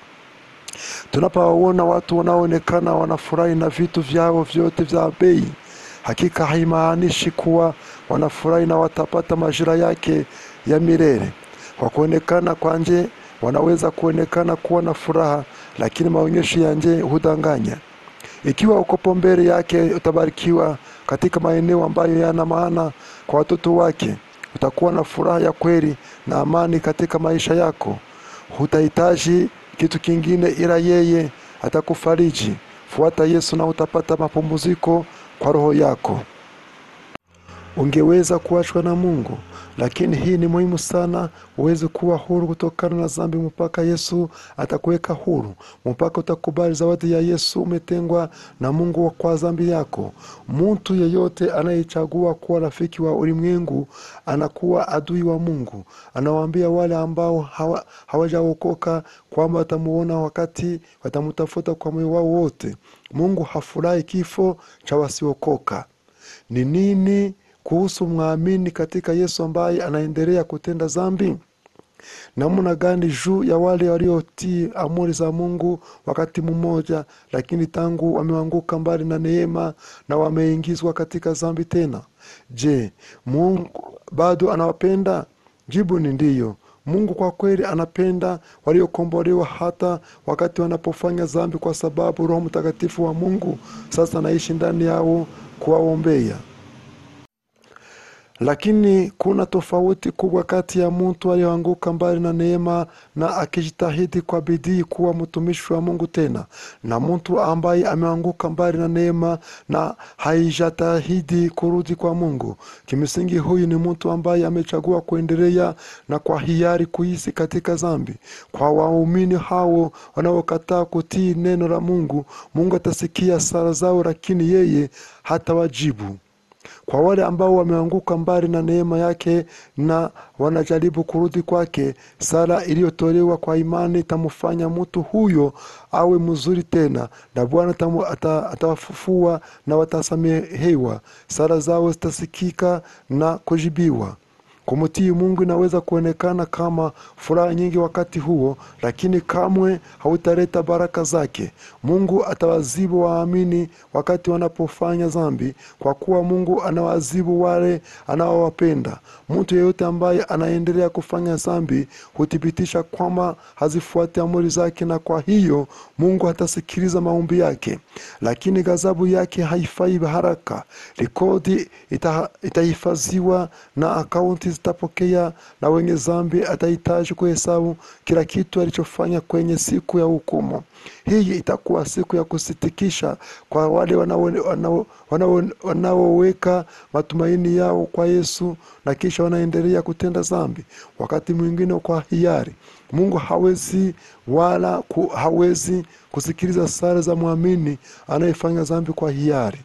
tunapowaona watu wanaoonekana wanafurahi na vitu vyao vyote vya bei hakika haimaanishi kuwa wanafurahi na watapata majira yake ya milele kwa kuonekana kwa nje wanaweza kuonekana kuwa na furaha lakini maonyesho ya nje hudanganya ikiwa ukopo mbele yake utabarikiwa katika maeneo ambayo yana maana kwa watoto wake utakuwa na furaha ya kweli na amani katika maisha yako hutahitaji kitu kingine ila yeye atakufariji fuata yesu na utapata mapumziko kwa roho yako ungeweza kuachwa na mungu lakini hii ni muhimu sana uweze kuwa huru kutokana na dhambi mpaka yesu atakuweka huru mpaka utakubali zawadi ya yesu umetengwa na mungu kwa dhambi yako mtu yeyote anayechagua kuwa rafiki wa ulimwengu anakuwa adui wa mungu anawaambia wale ambao hawa- hawajaokoka kwamba watamuona wakati watamutafuta kwa moyo wao wote mungu hafurahi kifo cha wasiokoka ni nini kuhusu mwamini katika yesu ambaye anaendelea kutenda dhambi namna gani juu ya wale waliotii amri za mungu wakati mmoja lakini tangu wameanguka mbali na neema na wameingizwa katika dhambi tena je mungu bado anawapenda jibu ni ndiyo mungu kwa kweli anapenda waliokombolewa hata wakati wanapofanya dhambi kwa sababu roho mtakatifu wa mungu sasa anaishi ndani yao kuwaombea lakini kuna tofauti kubwa kati ya mtu aliyoanguka mbali na neema na akijitahidi kwa bidii kuwa mtumishi wa mungu tena na mtu ambaye ameanguka mbali na neema na haijatahidi kurudi kwa mungu kimsingi huyu ni mtu ambaye amechagua kuendelea na kwa hiari kuishi katika dhambi kwa waumini hao wanaokataa kutii neno la mungu mungu atasikia sala zao lakini yeye hatawajibu kwa wale ambao wameanguka mbali na neema yake na wanajaribu kurudi kwake sala iliyotolewa kwa imani itamfanya mtu huyo awe mzuri tena na bwana atamu- ata- atawafufua na watasamehewa sala zao zitasikika na kujibiwa kumtii mungu inaweza kuonekana kama furaha nyingi wakati huo lakini kamwe hautaleta baraka zake mungu atawazibu waamini wakati wanapofanya dhambi kwa kuwa mungu anawazibu wale anaowapenda mtu yeyote ambaye anaendelea kufanya dhambi huthibitisha kwamba hazifuati amri zake na kwa hiyo mungu hatasikiliza maombi yake lakini ghadhabu yake haifai haraka rekodi ita- itahifadhiwa na akaunti zitapokea na wenye dhambi atahitaji kuhesabu kila kitu alichofanya kwenye siku ya hukumu hii itakuwa siku ya kusitikisha kwa wale wanao- wanao- wanao- wanaoweka matumaini yao kwa yesu na kisha wanaendelea kutenda dhambi wakati mwingine kwa hiari mungu hawezi wala ku, hawezi kusikiliza sala za mwamini anayefanya dhambi kwa hiari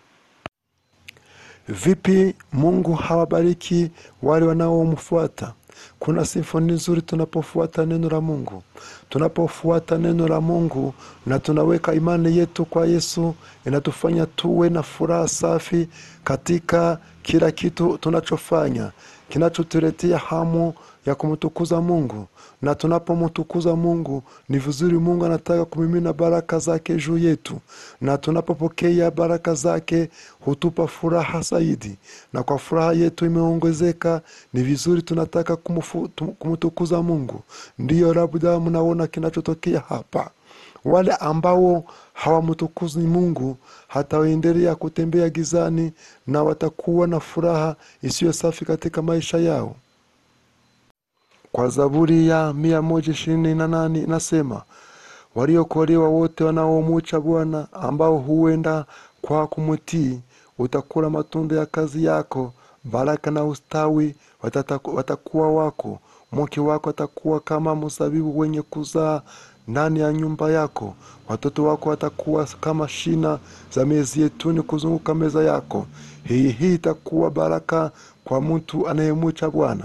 vipi mungu hawabariki wale wanaomfuata kuna simfoni nzuri tunapofuata neno la mungu tunapofuata neno la mungu na tunaweka imani yetu kwa yesu inatufanya tuwe na furaha safi katika kila kitu tunachofanya kinachotuletea hamu ya kumtukuza mungu na tunapomtukuza mungu ni vizuri mungu anataka kumimina baraka zake juu yetu na tunapopokea baraka zake hutupa furaha zaidi na kwa furaha yetu imeongezeka ni vizuri tunataka kumufu- tu- kumtukuza mungu ndiyo labda mnaona kinachotokea hapa wale ambao hawamtukuzi mungu hataendelea kutembea gizani na watakuwa na furaha isiyo safi katika maisha yao kwa zaburi ya mia moja ishirini na nane inasema waliokolewa wote wanaomucha Bwana, ambao huenda kwa kumtii, utakula matunda ya kazi yako. Baraka na ustawi watataku- watakuwa wako. Mke wako atakuwa kama mzabibu wenye kuzaa ndani ya nyumba yako. Watoto wako watakuwa kama shina za mizeituni kuzunguka meza yako. Hii hii itakuwa baraka kwa mtu anayemucha Bwana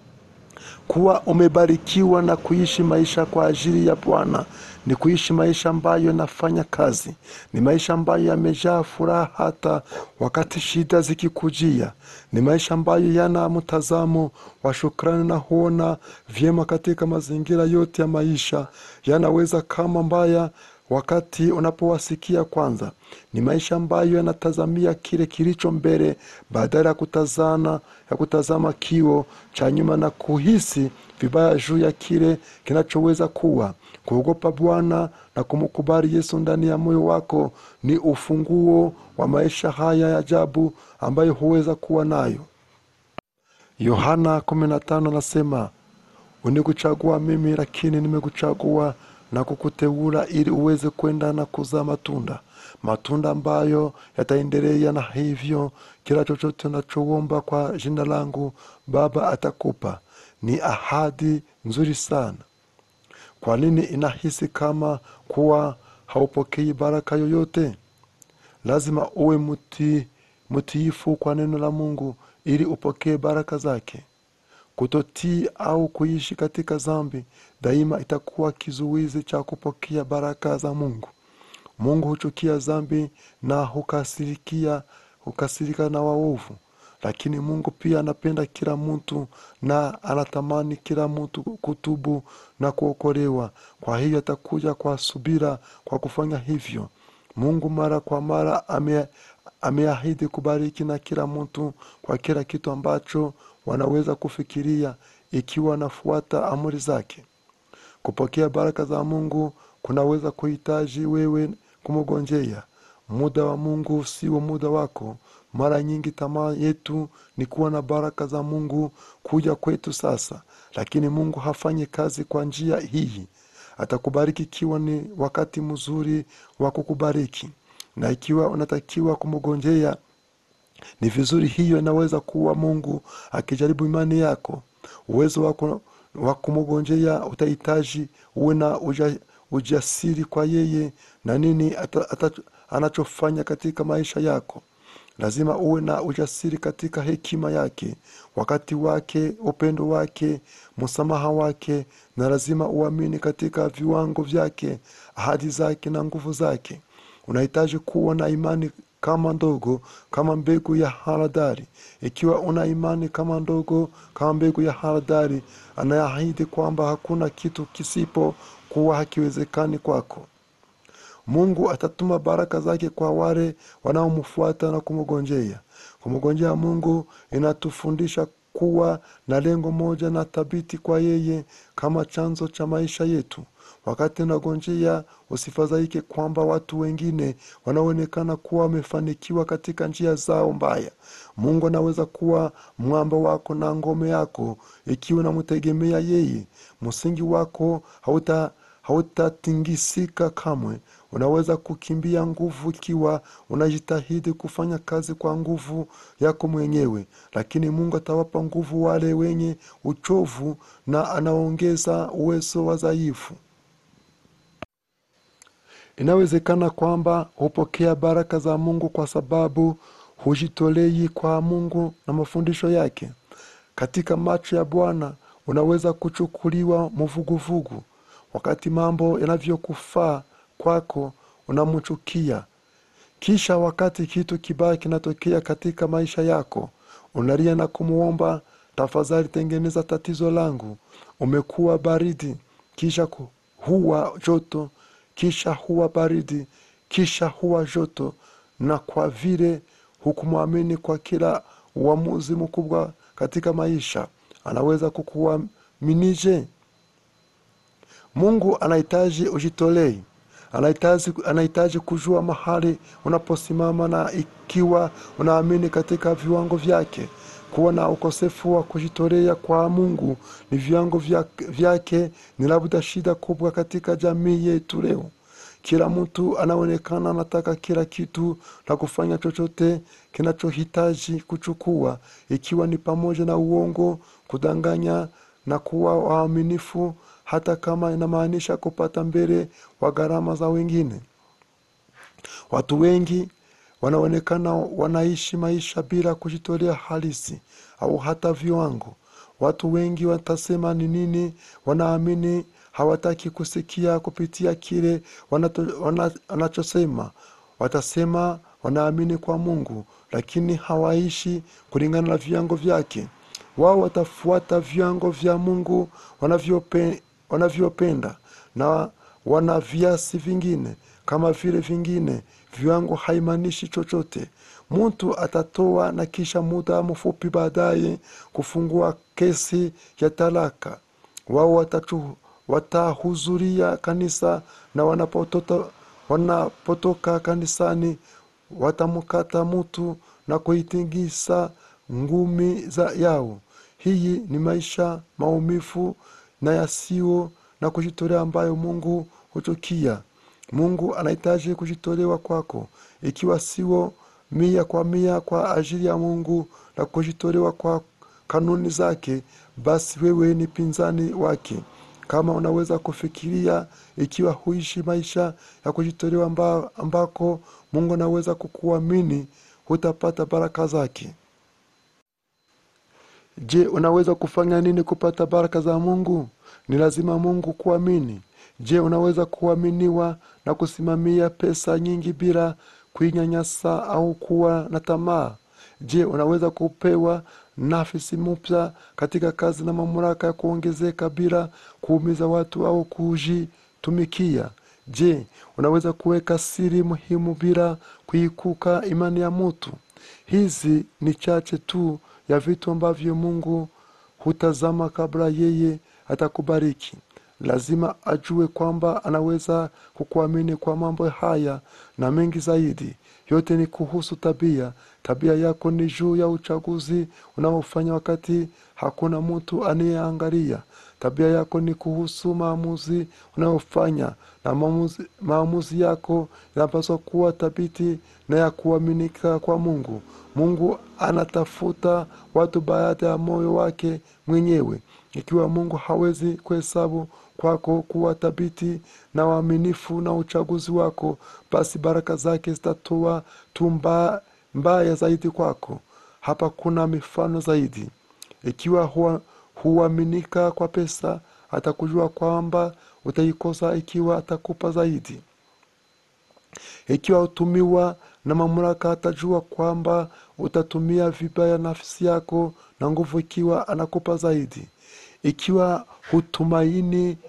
kuwa umebarikiwa na kuishi maisha kwa ajili ya Bwana ni kuishi maisha ambayo yanafanya kazi, ni maisha ambayo yamejaa furaha hata wakati shida zikikujia, ni maisha ambayo yana mtazamo wa shukrani na huona vyema katika mazingira yote ya maisha, yanaweza kama mbaya wakati unapowasikia kwanza. Ni maisha ambayo yanatazamia kile kilicho mbele badala ya kutazana ya kutazama kio cha nyuma na kuhisi vibaya juu ya kile kinachoweza kuwa. Kuogopa Bwana na kumkubali Yesu ndani ya moyo wako ni ufunguo wa maisha haya ya ajabu ambayo huweza kuwa nayo. Yohana 15 anasema unikuchagua mimi, lakini nimekuchagua na kukuteula ili uweze kwenda na kuzaa matunda, matunda ambayo yataendelea, na hivyo kila chochote unachoomba kwa jina langu Baba atakupa. Ni ahadi nzuri sana. Kwa nini inahisi kama kuwa haupokei baraka yoyote? Lazima uwe muti, mtiifu kwa neno la Mungu ili upokee baraka zake. Kutotii au kuishi katika dhambi daima itakuwa kizuizi cha kupokea baraka za Mungu. Mungu huchukia dhambi na hukasirikia hukasirika na waovu, lakini Mungu pia anapenda kila mtu na anatamani kila mtu kutubu na kuokolewa. Kwa hiyo atakuja kwa subira kwa kufanya hivyo. Mungu mara kwa mara ame, ameahidi kubariki na kila mtu kwa kila kitu ambacho wanaweza kufikiria ikiwa wanafuata amri zake. Kupokea baraka za Mungu kunaweza kuhitaji wewe kumgonjea. Muda wa Mungu sio muda wako. Mara nyingi tamaa yetu ni kuwa na baraka za Mungu kuja kwetu sasa, lakini Mungu hafanyi kazi kwa njia hii. Atakubariki ikiwa ni wakati mzuri wa kukubariki, na ikiwa unatakiwa kumgonjea ni vizuri. Hiyo inaweza kuwa Mungu akijaribu imani yako. Uwezo wako wa kumgonjea utahitaji uwe na uja, ujasiri kwa yeye na nini ata, ata, anachofanya katika maisha yako. Lazima uwe na ujasiri katika hekima yake, wakati wake, upendo wake, msamaha wake, na lazima uamini katika viwango vyake, ahadi zake na nguvu zake. Unahitaji kuwa na imani kama ndogo kama mbegu ya haradali. Ikiwa una imani kama ndogo kama mbegu ya haradali, anaahidi kwamba hakuna kitu kisipo kuwa hakiwezekani kwako. Mungu atatuma baraka zake kwa wale wanaomfuata na kumgonjea. Kumgonjea Mungu inatufundisha kuwa na lengo moja na thabiti kwa yeye kama chanzo cha maisha yetu. Wakati unagonjea, usifadhaike kwamba watu wengine wanaonekana kuwa wamefanikiwa katika njia zao mbaya. Mungu anaweza kuwa mwamba wako na ngome yako ikiwa unamtegemea yeye. Msingi wako hauta hautatingisika kamwe. Unaweza kukimbia nguvu ikiwa unajitahidi kufanya kazi kwa nguvu yako mwenyewe, lakini Mungu atawapa nguvu wale wenye uchovu na anaongeza uwezo wa dhaifu. Inawezekana kwamba hupokea baraka za Mungu kwa sababu hujitolei kwa Mungu na mafundisho yake. Katika macho ya Bwana unaweza kuchukuliwa mvuguvugu. Wakati mambo yanavyokufaa kwako, unamchukia. Kisha wakati kitu kibaya kinatokea katika maisha yako, unalia na kumwomba, tafadhali tengeneza tatizo langu. Umekuwa baridi, kisha ku- huwa joto, kisha huwa baridi, kisha huwa joto, na kwa vile hukumwamini kwa kila uamuzi mkubwa katika maisha, anaweza kukuaminije? Mungu anahitaji ujitolei. Anahitaji, anahitaji kujua mahali unaposimama na ikiwa unaamini katika viwango vyake. kuwa na ukosefu wa kujitolea kwa mungu ni viwango vya- vyake ni labda shida kubwa katika jamii yetu leo kila mtu anaonekana anataka kila kitu na kufanya chochote kinachohitaji kuchukua ikiwa ni pamoja na uongo kudanganya na kuwa waaminifu hata kama inamaanisha kupata mbele wa gharama za wengine watu wengi wanaonekana wanaishi maisha bila kujitolea halisi au hata viwango watu wengi watasema ni nini wanaamini hawataki kusikia kupitia kile wanato- wana- wanachosema watasema wanaamini kwa mungu lakini hawaishi kulingana na viwango vyake wao watafuata viwango vya mungu wanavyope, wanavyopenda na wana viasi vingine kama vile vingine viwango haimaanishi chochote mtu atatoa na kisha muda mfupi baadaye kufungua kesi ya talaka wao watachu- watahudhuria kanisa na wanapotota, wanapotoka kanisani watamkata mtu na kuitingisa ngumi za yao hii ni maisha maumivu na yasiyo na kujitolea ambayo mungu huchukia mungu anahitaji kujitolewa kwako ikiwa sio mia kwa mia kwa ajili ya mungu na kujitolewa kwa kanuni zake basi wewe ni pinzani wake kama unaweza kufikiria ikiwa huishi maisha ya kujitolewa amba, ambako mungu anaweza kukuamini hutapata baraka zake je unaweza kufanya nini kupata baraka za mungu ni lazima mungu kuamini je unaweza kuaminiwa na kusimamia pesa nyingi bila kuinyanyasa au kuwa na tamaa je unaweza kupewa nafasi mpya katika kazi na mamlaka ya kuongezeka bila kuumiza watu au kujitumikia je unaweza kuweka siri muhimu bila kuikuka imani ya mtu hizi ni chache tu ya vitu ambavyo mungu hutazama kabla yeye atakubariki lazima ajue kwamba anaweza kukuamini kwa mambo haya na mengi zaidi yote ni kuhusu tabia tabia yako ni juu ya uchaguzi unaofanya wakati hakuna mtu anayeangalia tabia yako ni kuhusu maamuzi unayofanya na maamuzi, maamuzi yako yanapaswa kuwa thabiti na ya kuaminika kwa mungu mungu anatafuta watu baada ya moyo wake mwenyewe ikiwa mungu hawezi kuhesabu kwako kuwa thabiti na waaminifu na uchaguzi wako basi baraka zake zitatoa tu mba- mbaya zaidi kwako hapa kuna mifano zaidi ikiwa huwa- huaminika kwa pesa atakujua kwamba utaikosa ikiwa atakupa zaidi ikiwa utumiwa na mamlaka atajua kwamba utatumia vibaya nafsi yako na nguvu ikiwa anakupa zaidi ikiwa hutumaini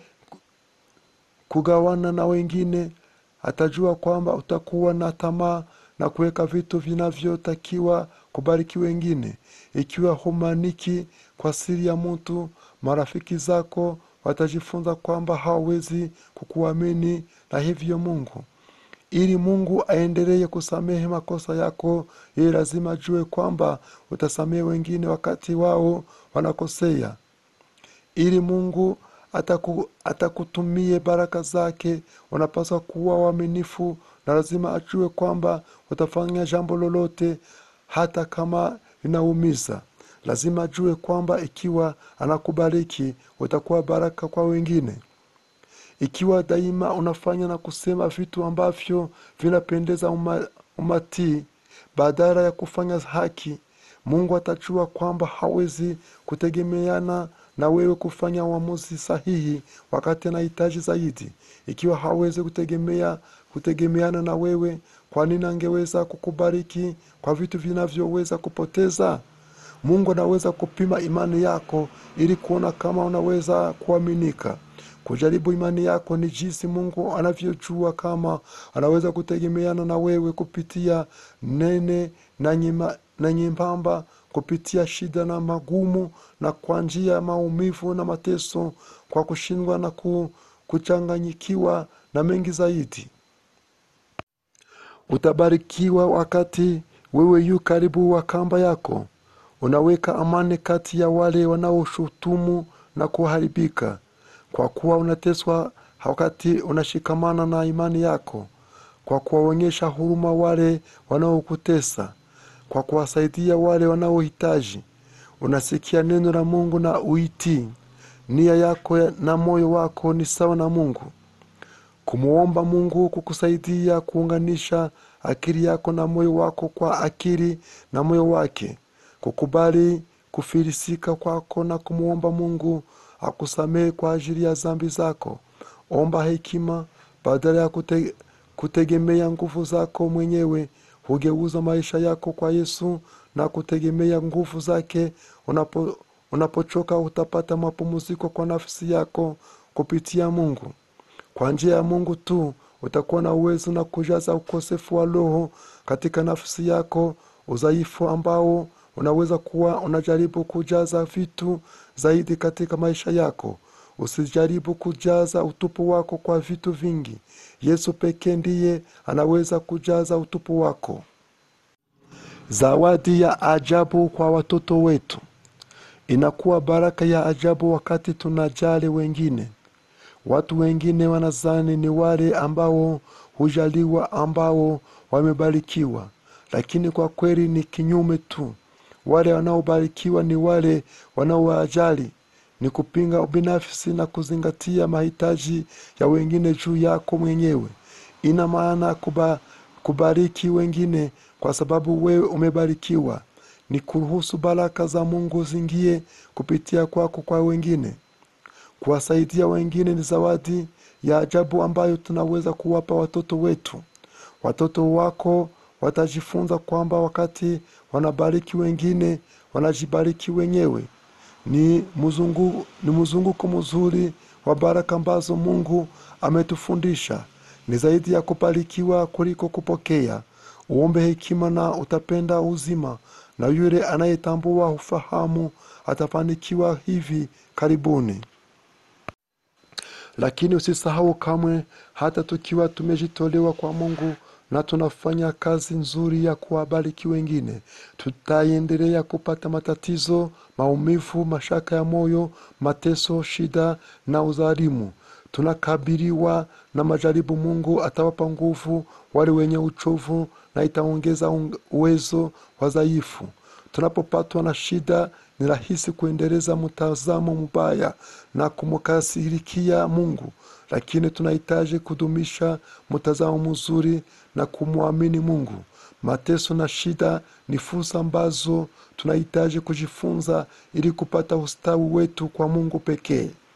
kugawana na wengine atajua kwamba utakuwa na tamaa na kuweka vitu vinavyotakiwa kubariki wengine ikiwa humaniki kwa siri ya mtu marafiki zako watajifunza kwamba hawawezi kukuamini na hivyo mungu ili mungu aendelee kusamehe makosa yako yeye lazima ajue kwamba utasamehe wengine wakati wao wanakosea ili mungu ataku, atakutumie baraka zake unapaswa kuwa waaminifu na lazima ajue kwamba utafanya jambo lolote hata kama linaumiza lazima ajue kwamba ikiwa anakubariki utakuwa baraka kwa wengine ikiwa daima unafanya na kusema vitu ambavyo vinapendeza uma, umatii badala ya kufanya haki mungu atajua kwamba hawezi kutegemeana na wewe kufanya uamuzi sahihi wakati anahitaji zaidi ikiwa hawezi kutegemea kutegemeana na wewe kwa nini angeweza kukubariki kwa vitu vinavyoweza kupoteza mungu anaweza kupima imani yako ili kuona kama unaweza kuaminika kujaribu imani yako ni jinsi mungu anavyojua kama anaweza kutegemeana na wewe kupitia nene na, nyima, na nyembamba kupitia shida na magumu na kwa njia ya maumivu na mateso kwa kushindwa na ku, kuchanganyikiwa na mengi zaidi utabarikiwa wakati wewe yu karibu wa kamba yako unaweka amani kati ya wale wanaoshutumu na kuharibika kwa kuwa unateswa wakati unashikamana na imani yako kwa kuwaonyesha huruma wale wanaokutesa kwa kuwasaidia wale wanaohitaji unasikia neno la mungu na uitii nia yako na moyo wako ni sawa na mungu kumwomba mungu kukusaidia kuunganisha akili yako na moyo wako kwa akili na moyo wake kukubali kufilisika kwako na kumwomba mungu akusamehe kwa ajili ya zambi zako omba hekima badala ya kute, kutegemea nguvu zako mwenyewe hugeuza maisha yako kwa yesu na kutegemea nguvu zake unapo, unapochoka utapata mapumziko kwa nafsi yako kupitia mungu kwa njia ya mungu tu utakuwa na uwezo na kujaza ukosefu wa roho katika nafsi yako udhaifu ambao unaweza kuwa unajaribu kujaza vitu zaidi katika maisha yako usijaribu kujaza utupu wako kwa vitu vingi yesu pekee ndiye anaweza kujaza utupu wako zawadi ya ajabu kwa watoto wetu inakuwa baraka ya ajabu wakati tunajali wengine watu wengine wanazani ni wale ambao hujaliwa ambao wamebarikiwa lakini kwa kweli ni kinyume tu wale wanaobarikiwa ni wale wanaowajali ni kupinga ubinafsi na kuzingatia mahitaji ya wengine juu yako mwenyewe ina maana kuba, kubariki wengine kwa sababu wewe umebarikiwa ni kuruhusu baraka za mungu zingie kupitia kwako kwa wengine kuwasaidia wengine ni zawadi ya ajabu ambayo tunaweza kuwapa watoto wetu watoto wako watajifunza kwamba wakati wanabariki wengine wanajibariki wenyewe ni mzungu, ni mzunguko mzuri wa baraka ambazo mungu ametufundisha ni zaidi ya kubarikiwa kuliko kupokea uombe hekima na utapenda uzima na yule anayetambua ufahamu atafanikiwa hivi karibuni lakini usisahau kamwe hata tukiwa tumejitolewa kwa mungu na tunafanya kazi nzuri ya kuwabariki wengine tutaendelea kupata matatizo maumivu mashaka ya moyo mateso shida na udhalimu tunakabiliwa na majaribu mungu atawapa nguvu wale wenye uchovu na itaongeza uwezo wa dhaifu tunapopatwa na shida ni rahisi kuendeleza mtazamo mbaya na kumkasirikia mungu lakini tunahitaji kudumisha mtazamo mzuri na kumwamini mungu mateso na shida ni fursa ambazo tunahitaji kujifunza ili kupata ustawi wetu kwa mungu pekee